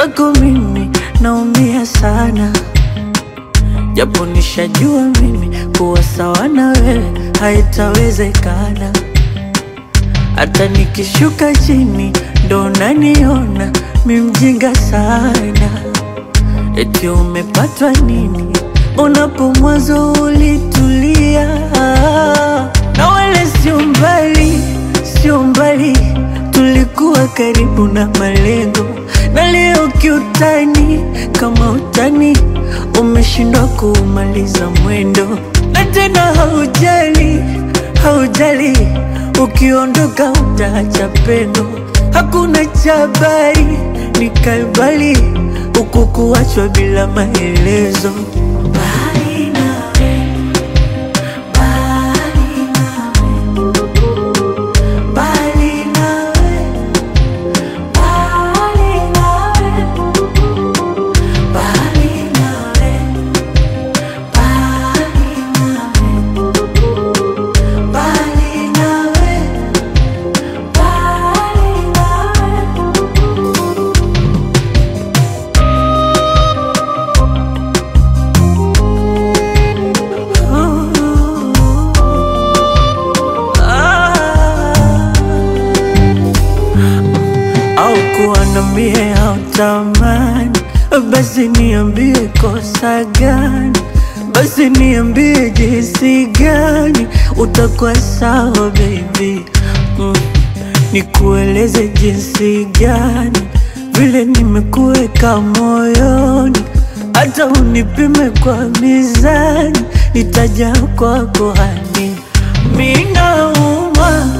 mwenzako mimi naumia sana, japo nishajua mimi kuwa sawa na wewe haitawezekana. Hata nikishuka chini ndo naniona mi mjinga sana. Eti umepatwa nini? Unapo mwanzo ulitulia, na wala sio mbali, sio mbali, tulikuwa karibu na malengo, na leo kiutani, kama utani umeshindwa kuumaliza mwendo, na tena haujali, haujali, ukiondoka utaacha pendo, hakuna cha habari, nikaibali huku kuachwa bila maelezo. Mbali nawe, mbali nawe, mbali nawe, mbali nawe, mbali nawe, mbali nawe, mbali nawe, mbali nawe. au kuwa na mie au tamani, basi niambie kosa gani, basi niambie jinsi gani utakuwa sawa baby mm. Nikueleze jinsi gani vile nimekuweka moyoni, hata unipime kwa mizani, nitaja kwako hani minauma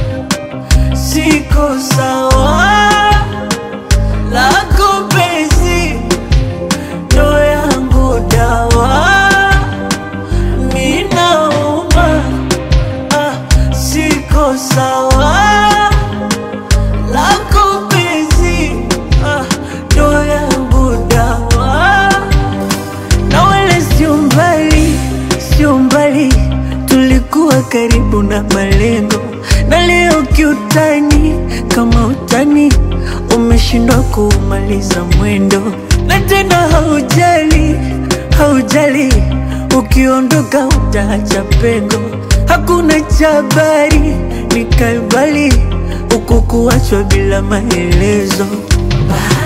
siko sawa lako penzi ndo yangu dawa minauma ah, siko sawa lako penzi ah, ndo yangu dawa na wala sio mbali, sio mbali, tulikuwa karibu na malengo, na leo kiutani, kama utani umeshindwa kuumaliza mwendo, na tena haujali, haujali, ukiondoka utaacha pengo, hakuna cha habari, nikaibali huku kuachwa bila maelezo. Bye.